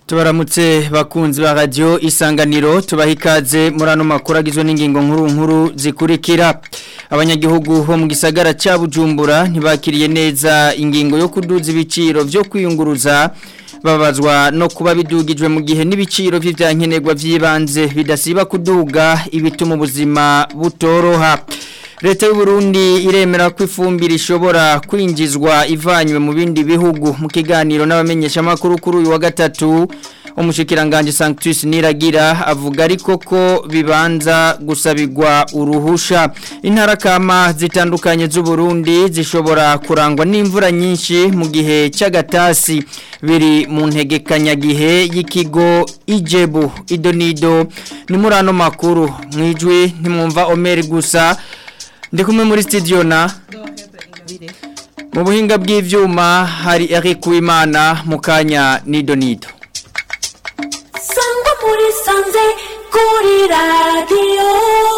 tubaramutse bakunzi ba radio isanganiro tubaha ikaze muri ano makuru agizwe n'ingingo nkuru nkuru zikurikira abanyagihugu bo mu gisagara cya bujumbura ntibakiriye neza ingingo yo kuduza ibiciro byo kwiyunguruza babazwa no kuba bidugijwe mu gihe n'ibiciro by'ibyankenerwa by'ibanze bidasiba kuduga ibituma ubuzima butoroha leta y'u Burundi iremera ko ifumbire ishobora kwinjizwa ivanywe mu bindi bihugu mu kiganiro n'abamenyeshamakuru kuri uyu wa gatatu umushikiranganje Sanctus Niragira avuga ariko ko bibanza gusabirwa uruhusha intara kama zitandukanye z'u Burundi zishobora kurangwa n'imvura nyinshi mu gihe cy'agatasi biri mu ntegekanya gihe y'ikigo Ijebu Idonido ni muri ano makuru mwijwi ntimwumva Omer gusa ndi kumwe muri studio na mu buhinga bw'ivyuma hari Eric Uwimana mu kanya Nidonido sangwa muri sanze kuri radiyo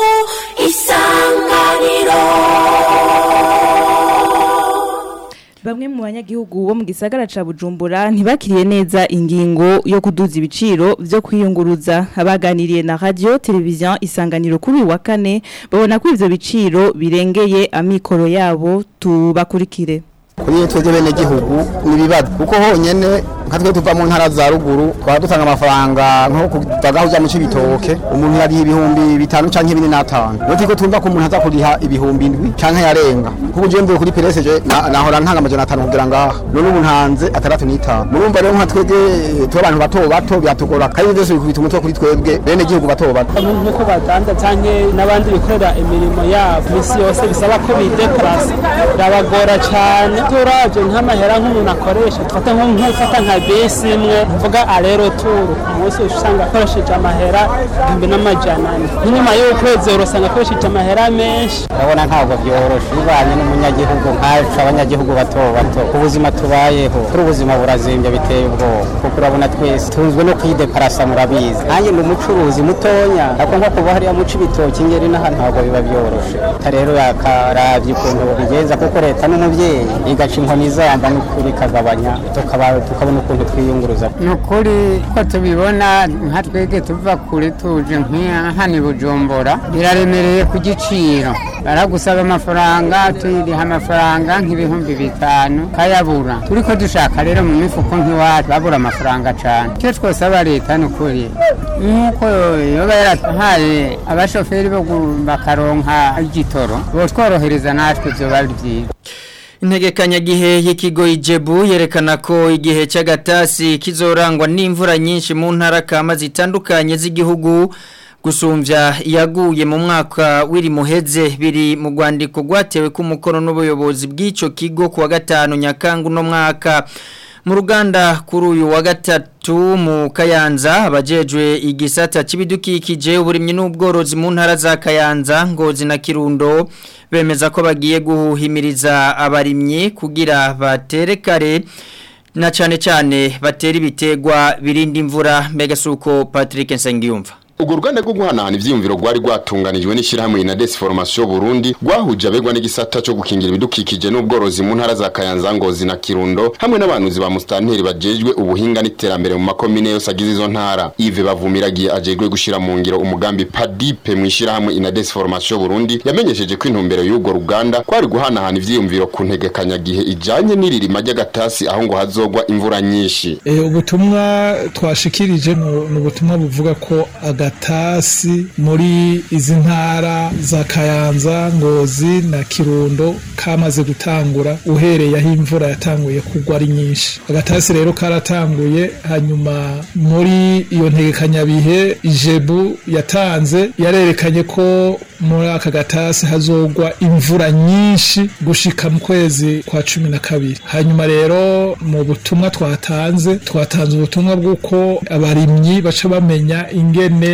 isanganiro Bamwe mu banyagihugu bo mu gisagara ca Bujumbura ntibakiriye neza ingingo yo kuduza ibiciro byo kwiyunguruza abaganiriye na radio televiziyo isanganiro kuri wa kane babona ko ivyo biciro birengeye amikoro yabo tubakurikire kuri twebwe bene gihugu nibibazo kuko honyene nka twe tuva mu ntara za ruguru twaba dutanga amafaranga nko kutagaho ujya mu cibitoke umuntu yariha ibihumbi bitanu canke bine n'atanu iyo turiko tumva ko umuntu aza kuriha ibihumbi indwi canke yarenga kuko uje mvuye kuri pereseje nahora ntanga amajana atanu kugira ngaha none ubu ntanze atandatu n'itanu murumva rero nka twebwe tuba abantu bato bato biratugora kandi byose bikubita umutwe kuri twebwe bene gihugu bato bato nk'uko badanza canke n'abandi bikorera imirimo yabo misi yose bisaba ko bidekarasa birabagora cane turavye nk'amahera nk'umuntu akoresha tufata nk'ufata nka bisi imwe mvuga arero turu ku munsi usanga akoresheje amahera igihumbi n'amajana ane nk'inyuma y'ukwezi urasanga akoresheje amahera menshi urabona ntabwo byoroshe bivanye n'umunyagihugu nkacu abanyagihugu bato bato ubuzima tubayeho kuri ubuzima burazimbye biteye ubwoba kuko urabona twese tunzwe no kwideparasa murabizi nanjye ndi umucuruzi mutonya ariko nko kuba hariya muca ibitoki ngeri n'aha ntabwo biba byoroshe leta rero yakaravye ukuntu bigenza kuko leta n'umuvyeyi igaca inkoni zamba n'ukuri ikagabanya tukabona ukuntu twiyunguruza ni ukuri ko tubibona nka twebwe tuva kure tuje nk'ahani bujumbura biraremereye ku giciro baragusaba amafaranga tuyiriha amafaranga nk'ibihumbi bitanu kayabura turi ko dushaka rero mu mifuko nk'iwacu babura amafaranga cyane icyo twosaba leta ni ukuri nk'uko yoba yarahaye abashoferi bo bakaronka igitoro botworohereza natwe byoba ari byiza Integekanya gihe y'ikigo Ijebu yerekana ko igihe cy'agatasi kizorangwa n'imvura nyinshi mu ntara kama zitandukanye z'igihugu gusumvya yaguye mu mwaka w'iri muheze biri mu rwandiko rwatewe ku mukono n'ubuyobozi bw'ico kigo kuwa gatanu nyakangu no mwaka mu ruganda kuri uyu wa gatatu mu kayanza abajejwe igisata cy'ibidukikije uburimyi n'ubworozi mu ntara za kayanza ngozi na kirundo bemeza ko bagiye guhimiriza abarimyi kugira batere kare na cyane cyane batera ibitegwa birinda imvura mbega suko Patrick Nsengiyumva Ugo ruganda rwo guhanahana ivyiyumviro rwari rwatunganijwe n'ishirahamwe Inades Formation Burundi rwahuje abegwa n'igisata cyo gukingira ibidukikije n'ubworozi mu ntara za Kayanza Ngozi na Kirundo hamwe n'abanuzi ba mustanteri bajejwe ubuhinga n'iterambere mu makomine yose agize izo ntara Yves Bavumiragiye ajejwe gushira mu ngiro umugambi PADIPE mu ishirahamwe Inades Formation Burundi yamenyesheje ko intumbero y'ugo ruganda kwari guhanahana ivyiyumviro ku ntegekanya gihe ijanye n'iririma ry'agatasi aho ngo hazogwa imvura nyinshi e, ubutumwa twashikirije no ubutumwa buvuga ko agatasi muri izi ntara za kayanza ngozi na kirundo kamaze gutangura uhereye aho imvura yatanguye kugwa ari nyinshi agatasi rero karatanguye hanyuma muri iyo ntegekanyabihe ijebu yatanze yarerekanye ko muri aka gatasi hazogwa imvura nyinshi gushika mu kwezi kwa cumi na kabiri hanyuma rero mu butumwa twatanze twatanze ubutumwa bw'uko abarimyi baca bamenya ingene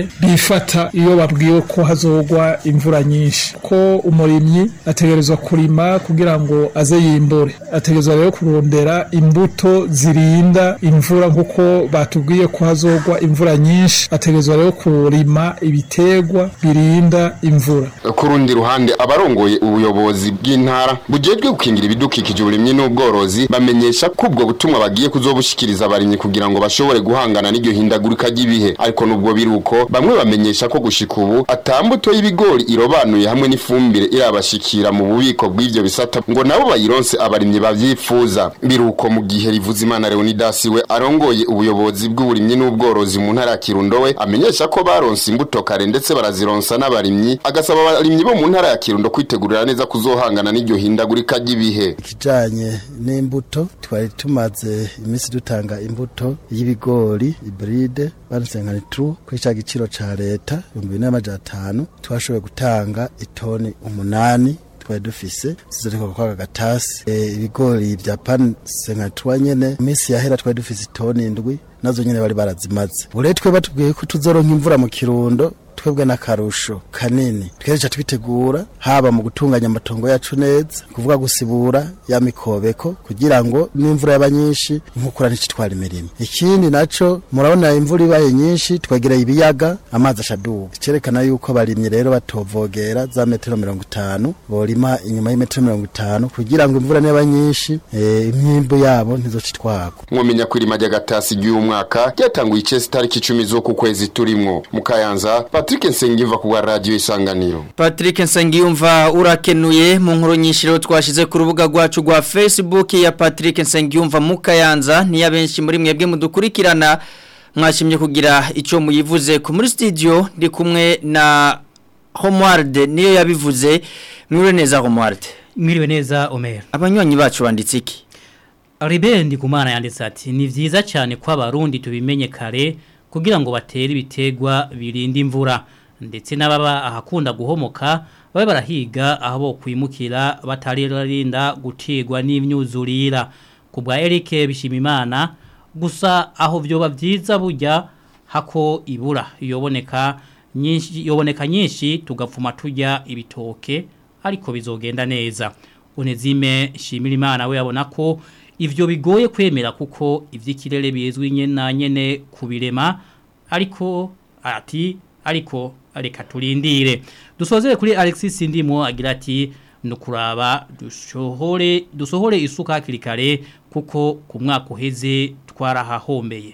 ingene bifata iyo babwiwe ko hazogwa imvura nyinshi ko umurimyi ategerezwa kurima kugira ngo aze yimbure ategerezwa rero kurondera imbuto zirinda imvura nk'uko batubwiye ko hazogwa imvura nyinshi ategerezwa rero kurima ibiterwa birinda imvura ku rundi ruhande abarongoye ubuyobozi bw'intara bujejwe gukingira ibidukikije uburimyi n'ubworozi bamenyesha ko ubwo butumwa bagiye kuzobushikiriza abarimyi kugira ngo bashobore guhangana n'iryo hindagurika ry'ibihe ariko nubwo biri uko bamwe bamenyesha ko gushika ubu atambuto y'ibigori irobanuye hamwe n'ifumbire irabashikira mu bubiko bw'ivyo bisata ngo nabo bayironse abarimyi bavyifuza biruko mu gihe rivuze imana Leonidas we arongoye ubuyobozi bw'uburimyi n'ubworozi mu ntara ya Kirundo we amenyesha ko baronse imbuto kare ndetse barazironsa n'abarimyi agasaba abarimyi bo mu ntara ya Kirundo kwitegurira neza kuzohangana n'iryo hindagurika ry'ibihe ikijanye n'imbuto twari tumaze iminsi dutanga imbuto y'ibigori ibride barusenkana tru kuri ca giciro ca leta ibihumbi bine n'amajana atanu twashoboye gutanga itoni umunani twari dufise zizoreka kwa gatasi e, ibigori vya pan 53 nyene iminsi yahera twari dufise itoni indwi nazo nyene bari barazimaze ubu rero twe batubwiye ko tuzoronka imvura mu kirundo twebwe n'akarusho kanini twereca twitegura haba mu gutunganya amatongo yacu neza kuvuga gusibura ya mikobeko kugira ngo n'imvura yaba nyinshi inkukura nticitwara imirimo ikindi naco murabona imvura ibaye nyinshi twegereye ibiyaga amazi ashaduka cerekana yuko abarimyi rero batovogera za metero mirongo itanu borima inyuma y'imetero mirongo itanu kugira ngo imvura niba nyinshi e, imyimbu yabo ntizocitwarwa mwomenya ko irima ry'agatasi ry'uyu mwaka ryatanguye icesi tariki icumi z'uku kwezi turimwo mu kayanza Patrick Nsengiyumva ku bwa radio isanganiro Patrick Nsengiyumva urakenuye mu nkuru nyinshi rero twashize ku rubuga rwacu rwa Facebook ya Patrick Nsengiyumva mu Kayanza ni abenshi muri mwebwe mudukurikirana mwashimye kugira ico muyivuze ku muri studio ndi kumwe na Homeward niyo yabivuze mwire neza Homeward Mwiriwe neza Omer Abanywanyi bacu banditse iki Ribendi kumana yanditse ati ni vyiza cyane ko abarundi tubimenye kare kugira ngo batere ibitegwa birinda imvura ndetse n'ababa ahakunda guhomoka babe barahiga aho bo kwimukira bataririnda gutegwa n'imyuzurira ku bwa Eric Bishimimana gusa aho byoba byiza burya hako ibura yoboneka nyinshi yoboneka nyinshi tugapfuma tujya ibitoke ariko bizogenda neza Unezime Shimirimana we yabona ko ivyo bigoye kwemera kuko ivy'ikirere bizwi nyena nyene kubirema ariko ati ariko reka turindire dusozere kuri Alexis Ndimo agira ati nukuraba dusohore dusohore isuka hakiri kare kuko ku mwaka uheze twarahahombeye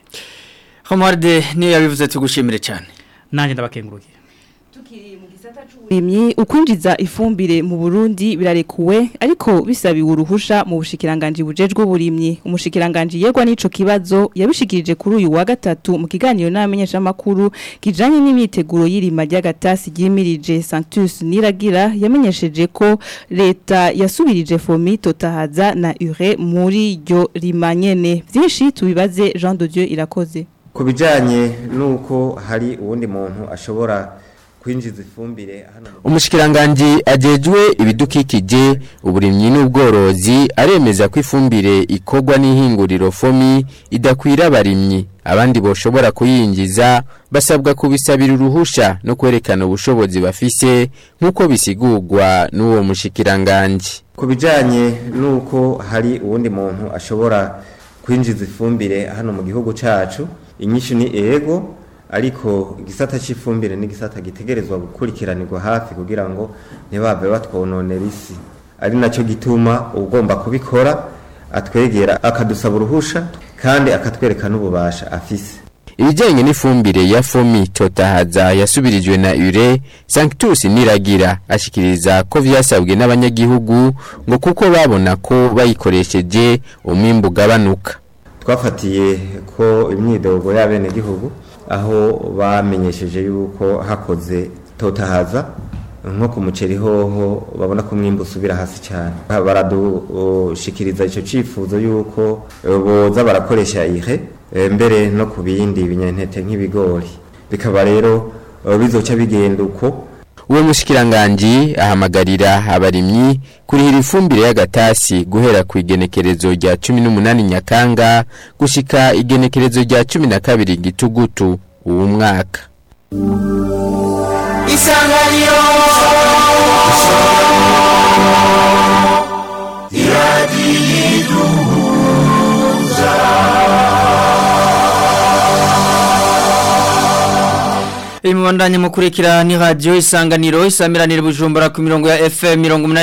Homarde niyo yabivuze tugushimire cyane nanje ndabakengurukiye Uburimyi ukwinjiza ifumbire mu Burundi birarekuwe ariko bisabiwe uruhusha mu bushikiranganje bujejwe uburimyi umushikiranganje yegwa n'ico kibazo yabishikirije kuri uyu wa gatatu mu kiganiro n'amenyesha makuru kijanye n'imyiteguro y'irima ry'agatasi ryimirije Sanctus Niragira yamenyesheje ko leta yasubirije fomi totahaza na ure muri ryo rimanyene byinshi tubibaze Jean de Dieu irakoze ku bijanye nuko hari uwundi muntu ashobora kwinjiza ifumbire hano umushikiranganji ajejwe ibidukikije uburimyi n'ubworozi aremeza ko ifumbire ikorwa n'ihinguriro fomi idakwira abarimyi abandi boshobora kuyinjiza basabwa kubisabira uruhusha no kwerekana ubushobozi bafise nk'uko bisigurwa n'uwo mushikiranganji ku bijanye nuko hari uwundi muntu ashobora kwinjiza ifumbire hano mu gihugu cacu inyishu ni ego ariko igisata cy'ifumbire ni igisata gitegerezwa gukurikiranirwa hafi kugira ngo ntibave batwononera isi ari nacyo gituma ugomba kubikora atwegera akadusaba uruhusha kandi akatwereka n'ububasha afise ibijyanye n'ifumbire ya fomi totahaza yasubirijwe na ure sanctus niragira ashikiriza ko vyasabwe n'abanyagihugu ngo kuko babona ko bayikoresheje umwimbu ugabanuka twafatiye ko imyidogo y'abenegihugu aho bamenyesheje yuko hakoze totahaza nko ku muceri hoho babona ko umwimbu usubira hasi cyane baradushikiriza icyo cyifuzo yuko boza barakoresha ihe mbere no ku bindi binyantete nk'ibigori bikaba rero bizoca bigenda uko uwo mushikiranganji ahamagarira abarimyi kurihira ifumbire y'agatasi guhera ku igenekerezo rya cumi n'umunani nyakanga gushika igenekerezo rya cumi na kabiri gitugutu uwo mwaka isanganiro iradiyiduhuza Imwandanye mukurikira ni radio isanganiro isamiranire bujumbura ku mirongo ya FM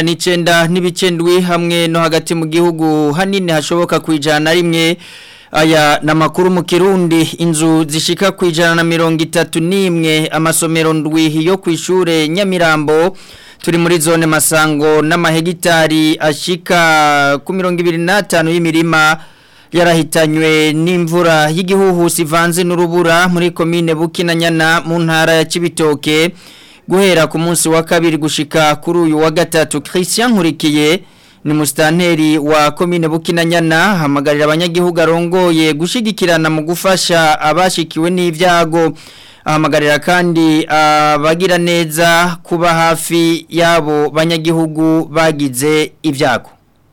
189 n'ibicendwi hamwe no hagati mu gihugu hanini hashoboka kwijana rimwe aya na makuru mu Kirundi inzu zishika kwijana na mirongo itatu n'imwe amasomero ndwi yo kwishure Nyamirambo turi muri zone masango n'amahegitari ashika ku mirongo ibiri n'atanu y'imirima yarahitanywe n'imvura y'igihuhusi ivanze n'urubura muri komine Bukinanyana mu ntara ya Cibitoke guhera ku munsi wa kabiri gushika kuri uyu wa gatatu Christian Nkurikiye ni mustanteri wa komine Bukinanyana hamagarira abanyagihugu arongoye gushigikirana mu gufasha abashikiwe n'ivyago ahamagarira kandi abagira neza kuba hafi yabo banyagihugu bagize ibyago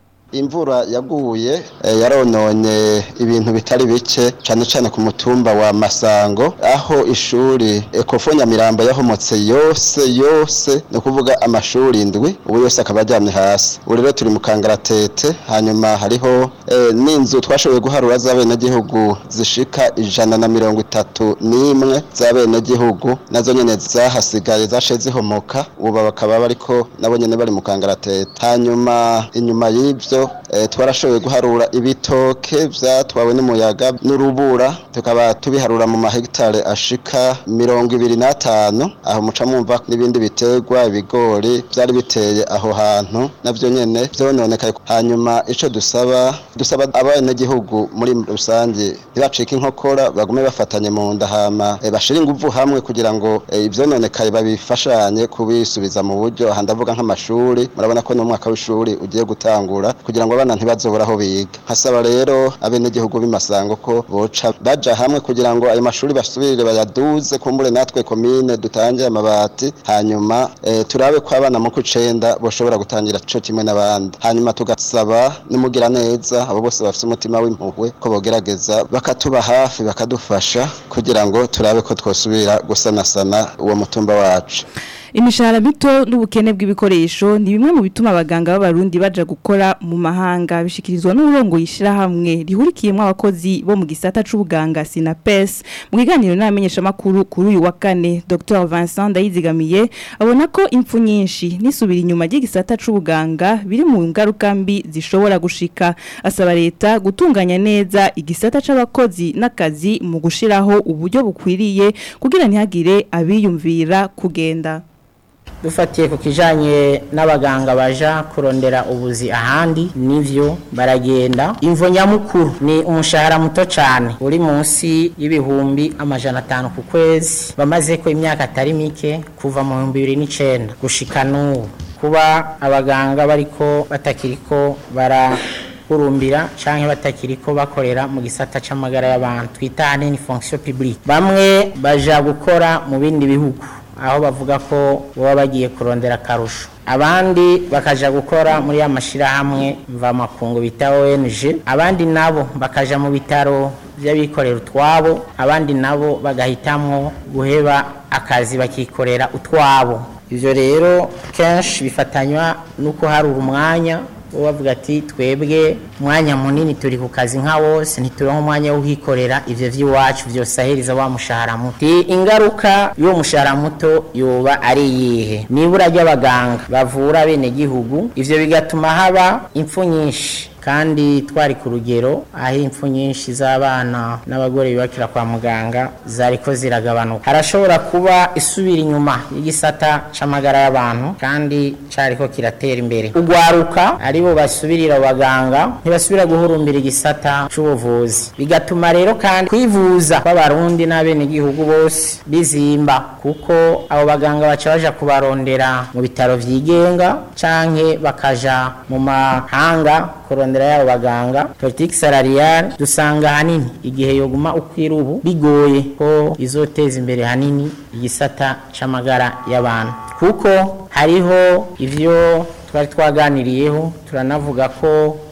imvura yaguye yarononye ibintu bitari bike cyane cyane ku mutumba wa masango aho ishuri ekofo nyamirambo yahomotse yose yose ni ukuvuga amashuri indwi ubu yose akaba ajyamye hasi ubu rero turi mu kangaratete hanyuma hariho n'inzu twashoboye guharura z'abenegihugu zishika ijana na mirongo itatu n'imwe z'abenegihugu nazo nyine zahasigaye zashe zihomoka ubu bakaba bariko nabo nyine bari mu kangaratete hanyuma inyuma y'ibyo twarashoboye guharura ibitoke byatwawe n'umuyaga n'urubura tukaba tubiharura mu mahegitare ashika mirongo ibiri n'atanu aho muca mwumva n'ibindi biterwa ibigori byari biteye aho hantu nabyo nyine byononekaye hanyuma icyo dusaba dusaba abenegihugu muri rusange ntibacike inkokora bagume bafatanye mu nda hama bashire ingufu hamwe kugira ngo ibyononekaye babifashanye kubisubiza mu buryo aha ndavuga nk'amashuri murabona ko n'umwaka w'ishuri ugiye gutangura kugira ngo abana ntibazobura aho biga hasaba rero abenegihugu b'imasango ko boca baja hamwe kugira ngo ayo mashuri basubirire bayaduze kumbure natwe komine dutange amabati hanyuma e, turabe ko abana mu kucenda boshobora gutangira co kimwe n'abandi hanyuma tugasaba nimugira neza abo bose bafite umutima w'impuhwe ko bogerageza bakatuba hafi bakadufasha kugira ngo turabe ko twosubira gusanasana uwo mutumba wacu imishahara mito n'ubukene bw'ibikoresho ni bimwe mu bituma abaganga b'abarundi baja gukora mu mahanga bishikirizwa n'uburongo yishira hamwe rihurikiyemo abakozi bo mu gisata c'ubuganga Sinapes mu kiganiro n'amenyesha makuru kuri uyu wa kane Dr Vincent Ndayizigamiye abona ko impfu nyinshi nisubira inyuma y'igisata c'ubuganga biri mu ngaruka mbi zishobora gushika asaba leta gutunganya neza igisata c'abakozi n'akazi mu gushiraho uburyo bukwiriye kugira ntihagire abiyumvira kugenda dufatiye ku kijanye n'abaganga baja kurondera ubuzi ahandi nivyo baragenda imvo nyamukuru ni umushahara muto cyane uri munsi y'ibihumbi amajana atanu ku kwezi bamaze ko imyaka atari mike kuva mu bihumbi bibiri n'icenda gushika n'ubu kuba abaganga bariko batakiriko bara kurumbira canke batakiriko bakorera mu gisata c'amagara y'abantu twita hanini fonction publique bamwe baja gukora mu bindi bihugu aho bavuga ko baba bagiye kurondera akarusho abandi bakaja gukora muri ya mashirahamwe mvamakungu bita ONG abandi nabo bakaja mu bitaro by'abikorera utwabo abandi nabo bagahitamwo guheba akazi bakikorera utwabo ivyo rero kenshi bifatanywa nuko hari umwanya bavuga ati twebwe umwanya munini turi ku kazi nka wose ntituronka umwanya wo kwikorera ivyo vy'iwacu vyose aheriza wa mushahara muto ingaruka y'uwo mushahara muto yoba ari iyihe nibura ry'abaganga bavura bene gihugu ivyo bigatuma haba impfu nyinshi kandi twari ku rugero aho impfu nyinshi z'abana n'abagore bibakira kwa muganga zariko ziragabanuka harashobora kuba isubira inyuma y'igisata c'amagara y'abantu kandi cariko kiratera imbere ugwaruka aribo basubirira abaganga ntibasubira guhurumbira igisata c'ubuvuzi bigatuma rero kandi kwivuza kw'abarundi n'abenegihugu bose bizimba kuko abo baganga baca baja kubarondera mu bitaro vyigenga canke bakaja mu mahanga kurondera yabo baganga politiki salariale dusanga hanini igihe yoguma ukwira ubu bigoye ko izoteza imbere hanini igisata c'amagara y'abantu kuko hariho ivyo twari twaganiriyeho turanavuga ko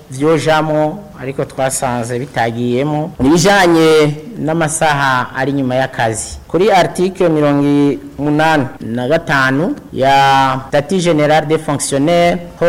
vyojamo ariko twasanze bitagiyemo nibijanye n'amasaha ari nyuma y'akazi kuri article mirongo umunani na gatanu ya statut general des fonctionnaires ho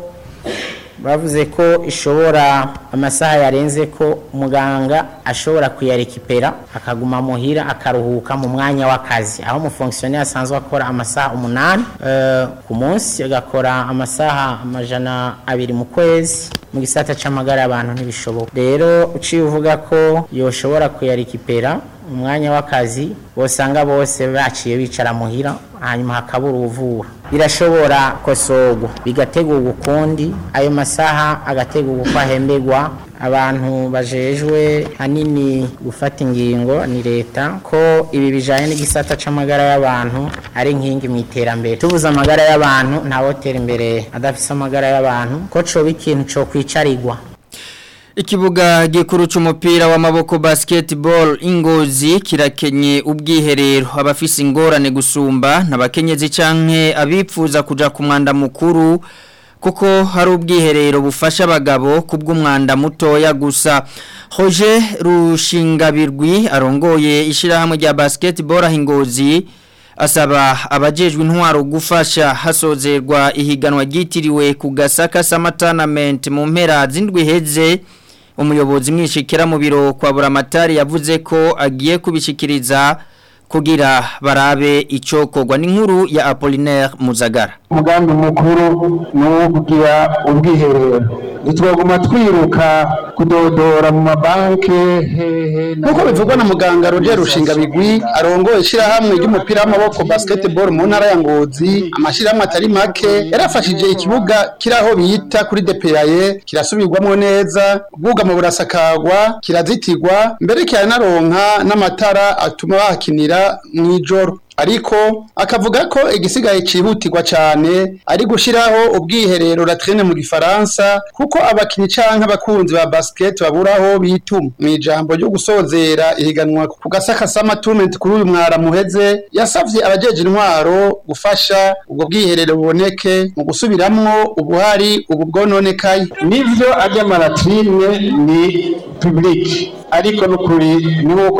bavuze ko ishobora amasaha yarenze ko muganga ashobora kuyarekipera akaguma muhira akaruhuka mu mwanya w'akazi aho umufonksiyoneri asanzwe akora amasaha umunani eh, ku munsi agakora amasaha amajana abiri mu kwezi mu gisata c'amagara y'abantu ntibishoboka rero uciye uvuga ko yoshobora kuyarekipera umwanya w'akazi bosanga bose baciye bicara muhira hanyuma hakabura uvura birashobora kosorwa bigategurwa ukundi ayo masaha agategurwa uko ahemberwa abantu bajejwe hanini gufata ingingo ni leta ko ibi bijanye n'igisata c'amagara y'abantu ari nkingi mu iterambere tubuze amagara y'abantu ntawotera imbere adafise amagara y'abantu ko coba ikintu co kwicarirwa Ikibuga gikuru c'umupira w'amaboko basketball ingozi kirakenye ubwiherero abafise ingorane gusumba nabakenyezi canke abipfuza kuja ku mwanda mukuru kuko hari ubwiherero bufasha abagabo kubw'umwanda mutoya gusa Roger Rushingabirwi arongoye ishirahamwe rya basketball ahingozi asaba abajejwe intwaro gufasha hasozerwa ihiganwa ryitiriwe ku gasaka samatanament mu mpera z'indwi heze umuyobozi mwishikira mu biro kwa buramatari yavuze ko agiye kubishikiriza kugira barabe icokorwa n'inkuru ya Apollinaire Muzagara umugambi mukuru ni uwo kugira ubwiherero ntitwaguma twiruka kudodora mu mabanki hehe nk'uko bivugwa na muganga Roger Rushingabigwi arongoye ishyirahamwe ry'umupira w'amaboko basketball mu ntara ya Ngozi amashyirahamwe atari make yarafashije ikibuga kiri aho bita kuri DPAE kirasubirwamo neza ubwugamo burasakagwa kirazitirwa mbere kiranaronka n'amatara atuma bahakinira mu ijoro ariko akavuga ko igisigaye cihutirwa cyane ari gushiraho ubwiherero latrine mu gifaransa kuko abakinyi canke abakunzi ba basket baburaho bituma mu ijambo ryo gusozera ihiganwa ku gasaka sama tournament kuri uyu mwara muheze yasavye abajeje intwaro gufasha ubwo bwiherero buboneke mu gusubiramwo ubuhari ubu bwononekaye nivyo arya malatrine ni public ariko nukuri ni nkuko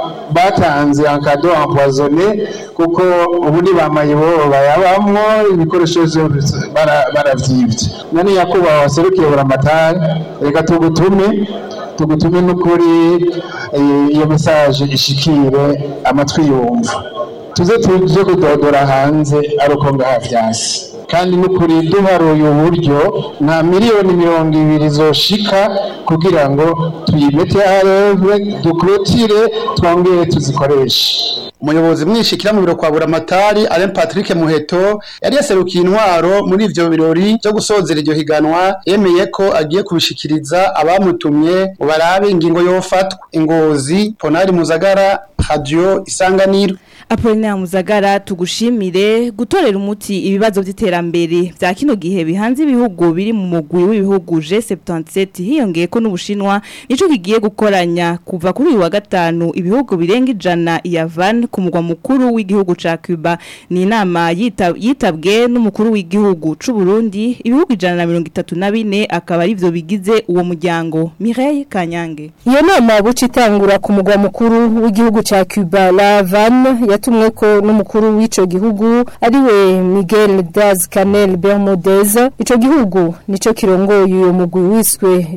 batanze encado empoisonné kuko ubundi bamaye bo bayabamwo ibikoresho vyose baravyivye nani nyakubahwa waserukiye buramatari reka tugutume tugutume n'ukuri iyo mesaje ishikire amatwi yumva tuze tuje kudodora hanze ari uko ngaha vyasi kandi n'ukuri duharuye uburyo nta miliyoni mirongo ibiri zoshika kugira ngo tuyimete areve dukurotire twongere tuzikoreshe umuyobozi mwishikira mu biro kwa buramatari Alain Patrick Muheto yari yaserukiye intwaro muri ivyo birori byo gusozera iryo higanwa yemeye ko agiye kubishikiriza abamutumye ngo barabe ingingo yofatwa ingozi Ponari Muzagara Radio Isanganiro Apolinaire Muzagara tugushimire gutorera umuti ibibazo by'iterambere bya kino gihe bihanze ibihugu biri mu mugwi w'ibihugu G77 hiyongeye ko n'ubushinwa nico kigiye gukoranya kuva kuri uyu wa gatanu ibihugu birenga ijana ya van ku mugwa mukuru w'igihugu ca Cuba ni inama yitab, yitabwe n'umukuru w'igihugu c'u Burundi ibihugu ijana na mirongo itatu na bine akaba arivyo bigize uwo muryango Mireille Kanyange iyo nama buca itangura ku mugwa mukuru w'igihugu ca Cuba la van yatumwe ko n'umukuru w'ico gihugu ariwe Miguel Diaz Canel Bermudez ico gihugu nico kirongoye uyo mugwi wiswe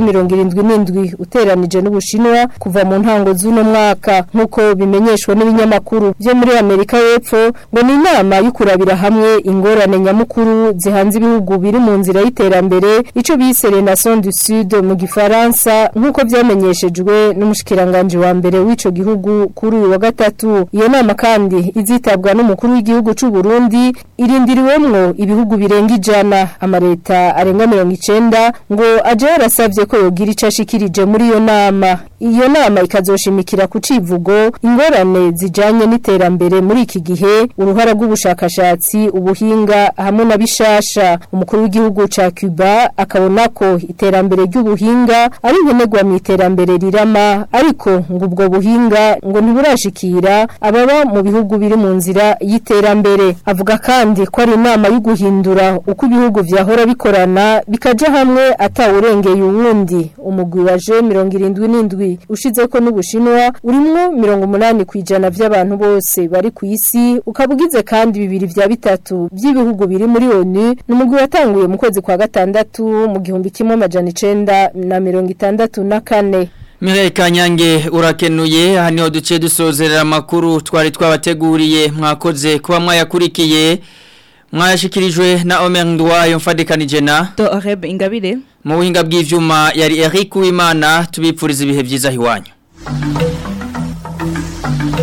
G77 uteranije n'ubushinwa kuva mu ntango z'uno mwaka nkuko bimenyeshwa n'ibinyamakuru byo muri Amerika y'Epfo ngo ni inama y'ukurabira hamwe ingorane nyamukuru zihanze ibihugu biri mu nzira y'iterambere ico bise Nation du Sud mu gifaransa nkuko vyamenyeshejwe n'umushikiranganje wa mbere w'ico gihugu kuri uyu wa gatatu iyo nama kandi izitabwa n'umukuru w'igihugu c'u Burundi irindiriwemwo ibihugu birenga ijana amareta arenga 90 ngo aje yarasavye ko yogira icashikirije muri iyo nama iyo nama ikazoshimikira ku civugo ingorane bijanye n'iterambere muri iki gihe uruhara rw'ubushakashatsi ubuhinga hamwe na bishasha umukuru w'igihugu ca Cuba akabona ko iterambere ry'ubuhinga ari nkenerwa mu iterambere rirama ariko ngo ubwo buhinga ngo ntiburashikira ababa mu bihugu biri mu nzira y'iterambere avuga kandi ko ari inama yo guhindura uko ibihugu vyahora bikorana bikaja hamwe atawurengeye uwundi umugwi waje 77 ushize ko n'ubushinwa urimwo 80 kwijana vy'abantu bose bari ku isi ukabugize kandi bibiri vya bitatu by'ibihugu biri muri ONU n'umugwi watanguye mu kwezi kwa gatandatu mu gihumbi kimwe amajana 9 na 64 Mireille Kanyange urakenuye aha niho duce dusozerera amakuru twari twabateguriye mwakoze kuba mwayakurikiye mwayashikirijwe na Omer Ndwayo mfadikanije na Doreb Ingabire mu buhinga bw'ivyuma yari Eric Uwimana tubipfuriza ibihe byiza hiwanyu